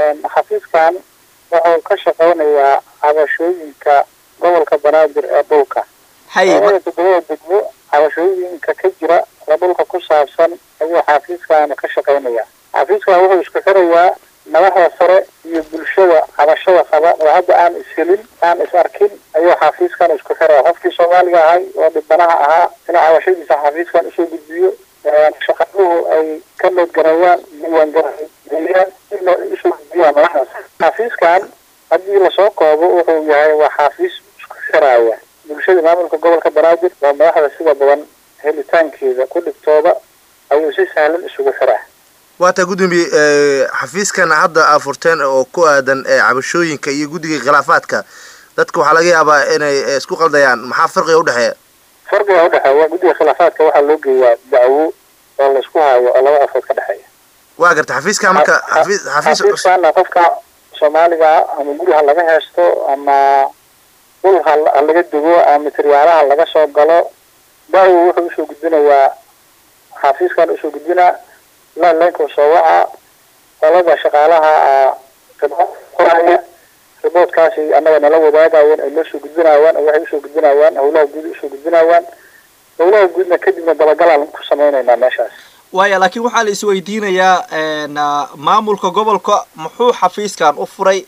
xafiiskan wuxuu ka shaqeynayaa cabashooyinka gobolka banaadir ee dhulka haye labada todobada degmo cabashooyinka ka jira oo dhulka ku saabsan ayuu xafiiskan ka shaqeynaya xafiiskan wuxuu isku xirayaa madaxda sare iyo bulshada cabashada qaba oo hadda aan ishelin aan is arkin ayuu xafiiskan isku xiraya qofkii soomaaliga ahay oo dhibanaha ahaa inuu cabashadiisa xafiiskan usoo gudbiyo shaqaduhu ay ka noodgareeyaan diiwaangareeyaan in usoo gudbiyaan madaxdaas xafiiskan haddii lasoo koobo wuxuu yahay waa xafiis isku xiraya bulshada maamulka gobolka banaadir waa madaxda sida badan helitaankeeda ku dhigtooda ayuu si sahlan isugu xiraa waata gudoomiye xafiiskan hadda aa furteen oo ku aadan cabashooyinka iyo guddiga khilaafaadka dadka waxaa laga yaabaa inay isku qaldayaan maxaa farqiga udhexeeya farqiga udhexeeya guddiga khilaafaadka waxaa loo geeyaa dacwo oo laisku haayo oo laba afood ka dhexeeya waa garta xafiiskan marka xafiis xafiis xafiiskana qofka soomaaliga ama guri ha laga heesto ama dhul ha ha laga dego ama materiyaalaha laga soo galo dacwo wuxuu usoo gudbinayaa xafiiskan usoo gudbinaa laanlaynka soo waca qolada shaqaalaha ribood qoraya riboodkaasi annaga nala wadaagayeen ay noo soo gudbinayaan oo waxay usoo gudbinayaan howlaha guud usoo gudbinayaan howlaha guudna kadibna dabagalaan ku sameynaynaa meeshaas waaya laakiin waxaa la isweydiinayaa maamulka gobolka muxuu xafiiskan u furay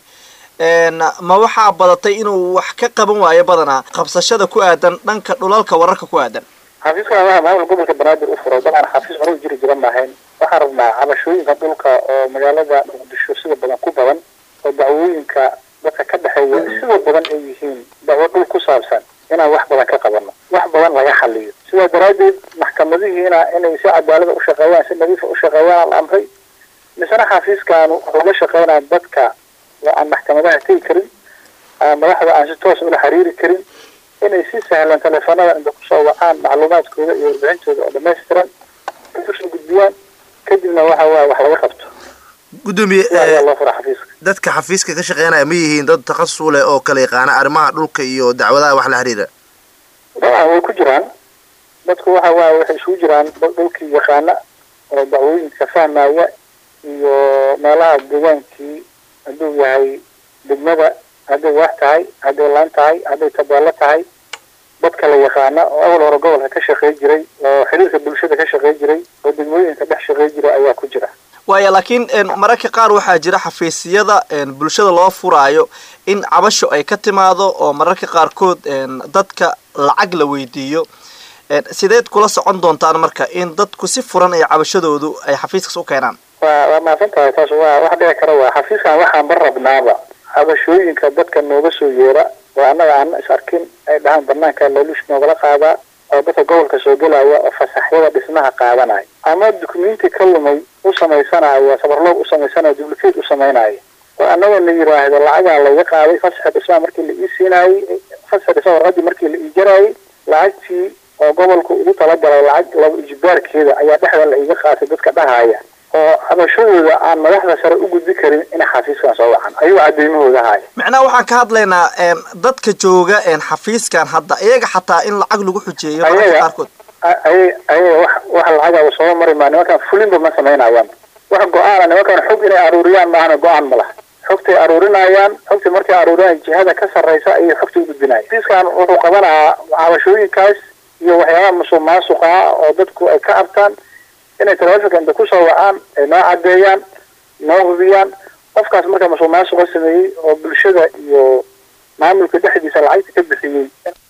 ma waxaa badatay inuu wax ka qaban waayo badanaa qabsashada ku aadan dhanka dhulalka wararka ku aadan xafiiskan waxaa maamulka gobolka banaadir u furay dabcan xafiis hore jiri jira maahayn waxaan rabnaa cabashooyinka dhulka oo magaalada muqdisho sida badan ku badan oo dacwooyinka dadka ka dhexeeya sida badan ay yihiin dacwo dhul ku saabsan inaan wax badan ka qabano wax badan laga xaliyo sidaa daraaddeed maxkamadihiina inay si cadaalada u shaqeeyaan si nadiifa u shaqeeyaan la amray misena xafiiskan wuxuu la shaqeynaa dadka oo aan maxkamadaha tegi karin madaxda aan si toos ula xiriiri karin inay si sahlan teleefanada inta kusoo wacaan macluumaadkooda iyo warbixintooda oo dhamaystiran ay usoo gudbiyaan kadibna waxa waaya wax laga qabto gudoomiye ayaa loo fura xafiiska dadka xafiiska ka shaqeynaya ma yihiin dad takhasus leh oo kala yaqaana arrimaha dhulka iyo dacwadaha wax la xiriira dabcan way ku jiraan dadku waxa waaya waxay isugu jiraan dad dhulkii yaqaana oo dacwooyinka fahmaya iyo meelaha deegaankii hadduu yahay degmada hadday waax tahay hadday laan tahay hadday tabeelo tahay dad kala yaqaana oo awal hore gobolka ka shaqey jiray oo xiriirka bulshada ka shaqey jiray oo degmooyinka dhex shaqey jiray ayaa ku jira waaya laakiin mararka qaar waxaa jira xafiisyada bulshada loo furaayo in cabasho ay ka timaado oo mararka qaarkood dadka lacag la weydiiyo sideed kula socon doontaan marka in dadku si furan ay cabashadoodu ay xafiiskaas u keenaan waa waa mahadsan tahay taas waa wax dhici kara waa xafiiskan waxaan ba rabnaaba cabashooyinka dadka nooga soo yeera oo annaga aan is arkin ay dhahaan banaanka laaluush noogala qaadaa oo dadka gobolka soo gelaya oo fasaxyada dhismaha qaadanaya ama dukumenti ka lumay u samaysanaya sabarloog u samaysanaya duplicate u samaynaya oo annaga la yiraahdo lacagaa laga qaaday fasaxa dhismaha markii la ii siinaayey fasaxa dhismaha warqadii markii la ii jaraayey lacagtii oo gobolka ugu talagalay lacag laba ijbaarkeeda ayaa dhexda la iga qaatay dadka dhahaya oo cabashadooda aan madaxda sare u gudbi karin inay xafiiskan soo wacan ayuu cadeymahooda haya macnaha waxaan ka hadlaynaa dadka jooga xafiiskan hadda iyaga xataa in lacag lagu xujeeyo mararka qaarkood ay ayaga wax wax lacaga soo mari maa nimankan fulinba ma samaynayaan wax go-aana nimankan xog inay aruuriyaan maahana go-aan ma laha xogtay aruurinayaan xogtay markay aruuriyaan jihada ka sarreysa ayay xogta u gudbinaya xafiiskan wuxuu qabanayaa cabashooyinkaas iyo waxyaabaha musuq maasuqa oo dadku ay ka abtaan inay telefonka inta kusoo wacaan ay noo cadeeyaan noo hubiyaan qofkaas marka musuq maasuqa sameeyey oo bulshada iyo maamulka dhexdiisa lacagta ka bixiyey